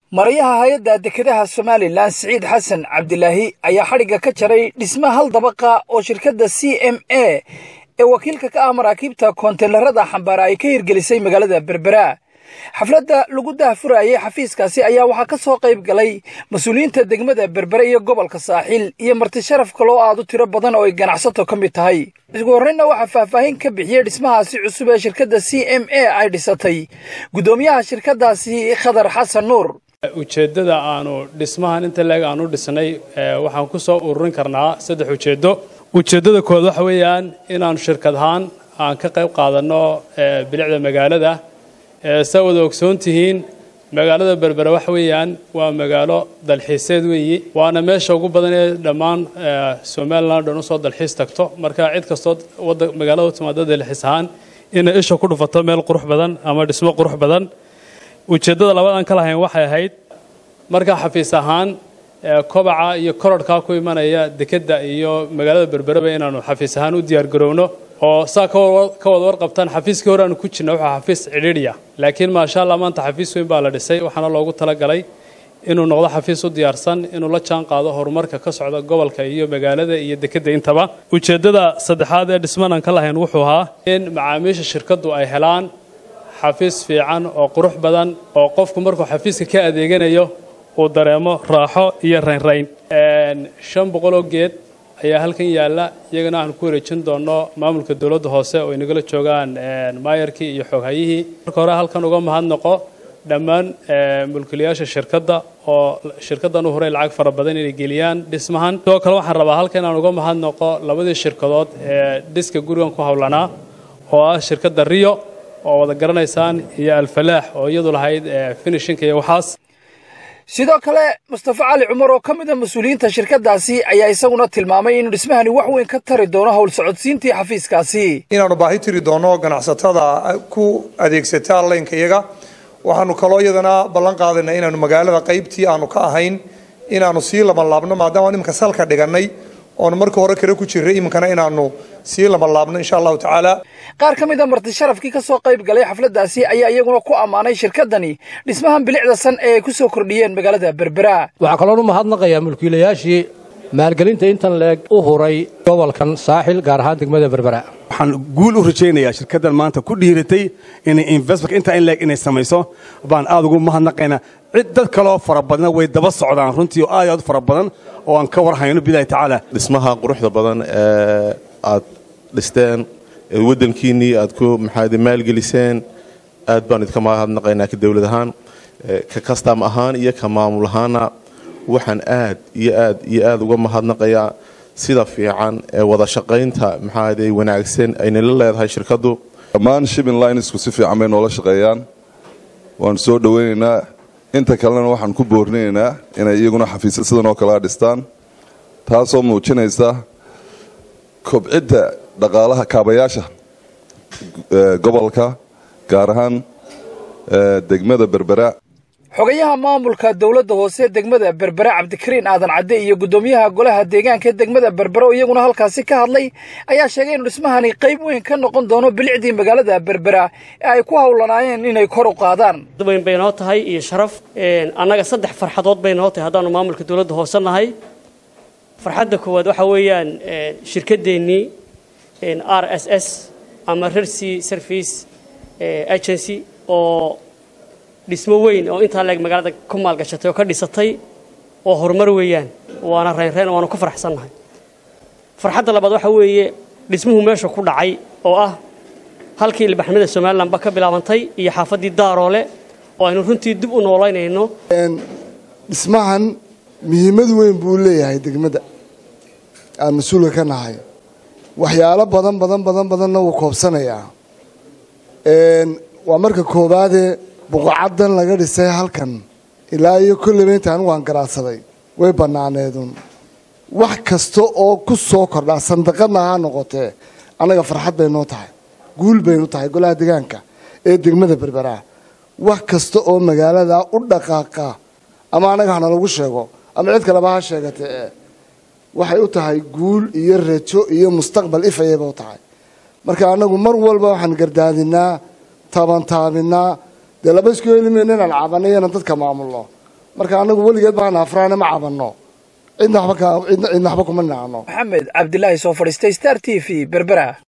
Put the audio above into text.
marayaha hay-adda dekedaha somalilan siciid xasan cabdilaahi ayaa xadhigga ka jaray dhisme hal dabaqa oo shirkadda c m a ee wakiilka ka ah maraakiibta koonteynarada xambaara ay ka hirgelisay magaalada berbera xafladda lagu daahfurayay xafiiskaasi ayaa waxaa ka soo qayb galay mas-uuliyiinta degmada berbere iyo gobolka saaxiil iyo marti sharaf kaloo aad u tiro badan oo ay ganacsato ka mid tahay isku horreynna waxaa faahfaahin ka bixiyey dhismahaasi cusub ee shirkadda c m a ay dhisatay guddoomiyaha shirkaddaasi khadar xasan nuur ujeeddada aanu dhismahan inta leeg aanu dhisnay waxaan ku soo ururin karnaa saddex ujeeddo ujeeddada koowaad waxa weeyaan inaanu shirkad ahaan aan ka qayb qaadanno bilicda magaalada saa wada ogsoon tihiin magaalada berbere waxa weeyaan waa magaalo dalxiiseed weeyi waana meesha ugu badan ee dhammaan somalilan dhan usoo dalxiis tagto marka cid kastoo wada magaalada u timaada dalxiis ahaan inay isha ku dhufato meel qurux badan ama dhismo qurux badan ujeeddada labaadaan ka lahayn waxay ahayd markaa xafiis ahaan kobaca iyo korodhkaa ku imanaya dekedda iyo magaalada berbereba inaanu xafiis ahaan u diyaargarowno oo saa ka wada warqabtaan xafiiskii hore aanu ku jirna wuxuu xafiis cidhiidhiya laakiin maasha allah maanta xafiis weyn baa la dhisay waxaana loogu talagalay inuu noqdo xafiis u diyaarsan inuu la jaan qaado horumarka ka socda gobolka iyo magaalada iyo dekedda intaba ujeeddada saddexaad ee dhismanaan ka lahayn wuxuu ahaa in macaamiisha shirkaddu ay helaan xafiis fiican oo qurux badan oo qofku markuu xafiiska ka adeeganayo uu dareemo raaxo iyo raynrayn shan boqoloo geed ayaa halkan yaalla iyagana waxaan ku wareejin doonno maamulka dowladda hoose oo inagala joogaan maayarkii iyo xooghayihii marka hore halkan uga mahadnaqo dhammaan mulkiilayaasha shirkadda oo shirkaddan u horay lacag fara badan inay geliyaan dhismahan sidoo kale waxaan rabaa halkan inaan uga mahadnaqo labadii shirkadood ee dhiska gurigan ku howlanaa oo ah shirkadda rio oo wada garanaysaan iyo alfalaax oo iyadu lahayd finishinka iyo waxaas sidoo kale mustafa cali cumar oo ka mid a mas-uuliyiinta shirkaddaasi ayaa isaguna tilmaamay inuu dhismahani wax weyn ka tari doono howl socodsiintii xafiiskaasi inaannu baahi tiri doonno ganacsatada ku adeegsata laynka iyaga waxaanu kaloo iyadana ballan qaadaynaa inaanu magaalada qaybtii aanu ka ahayn inaanu sii labanlaabno maadaama iminka salka dhigannay oonu markii hore kale ku jirray iminkana inaanu sii labanlaabno insha allahu tacaala qaar ka mid a marti sharafkii ka soo qayb galay xafladdaasi ayaa iyaguna ku ammaanay shirkaddani dhismahan bilicda san ee ay ku soo kordhiyeen magaalada berbera waxaa kaloonu mahadnaqayaa mulkiilayaashii maalgelinta intan leeg u huray gobolkan saaxil gaar ahaan degmada berbera waxaan guul u rajaynayaa shirkaddan maanta ku dhiiratay inay investment intaa in leeg inay samayso baan aad ugu mahadnaqaynaa cid dad kaloo fara badna way daba socdaan runtii oo aad aad u fara badan oo aan ka war hayno bilahi tacaala dhismaha quruxda badan ee aad dhisteen waddankiinnii aad ku maxaad maalgeliseen aad baan idinka mahadnaqaynaa ka dowlad ahaan ka kastam ahaan iyo ka maamul ahaana waxaan aad iyo aad iyo aad uga mahadnaqayaa sida fiican ee wada shaqaynta maxaade wanaagsan aynala leedahay shirkaddu dhammaan shipping linesku si fiican bay noola shaqeeyaan waanu soo dhowaynaynaa inta kalena waxaan ku boorinaynaa inay iyaguna xafiisya sidan oo kalea dhistaan taasoo muujinaysa kobcidda dhaqaalaha kaabayaasha gobolka gaar ahaan degmada berbera xogayaha maamulka dowladda hoose degmada berbera cabdikariin aadan cadde iyo guddoomiyaha golaha deegaanka degmada berbera oo iyaguna halkaasi ka hadlay ayaa sheegay inuu dhismahani qayb weyn ka noqon doono bilicdii magaalada berbera ee ay ku howlanaayeen inay kor u qaadaan weyn bay noo tahay iyo sharaf annaga saddex farxadood bay noo tahay haddaanu maamulka dowladda hoose nahay farxadda koowaad waxaa weeyaan shirkadeennii r s s ama rercy service agency oo dhismo weyn oo intaa leeg magaalada ku maalgashatay oo ka dhisatay oo horumar weeyaan waana reynreen waanu ku faraxsannahay farxadda labaad waxaa weeye dhismuhu meesha ku dhacay oo ah halkii ilbaxnimada somalilanba ka bilaabantay iyo xaafaddii daaroole oo aynu runtii dib u noolaynayno dhismahan muhiimad weyn buu leeyahay degmada aan mas-uulka ka nahay waxyaalo badan badan badan badanna wuu koobsanayaa waa marka koowaadee buqacaddan laga dhisay halkan ilaa iyo kolleyba inta anigu aan garaadsaday way bannaaneedun wax kasta oo ku soo kordhaa sandaqadna ha noqotee annaga farxad bay noo tahay guul baynu tahay golaha deegaanka ee degmada berberaa wax kasta oo magaalada u dhaqaaqa ama annaga hana lagu sheego ama cid kaleba ha sheegatee waxay u tahay guul iyo rajo iyo mustaqbal ifayayba u tahay marka annagu mar walba waxaan gardaadinaa taabantaabinaa dee laba isku helimayno inaan cabanay inaan dadka maamulno marka anagu weligeed baan afraane ma cabanno cidna waxba kuma nacno maxamed cabdilaahi soo fadhiistay star t v berbera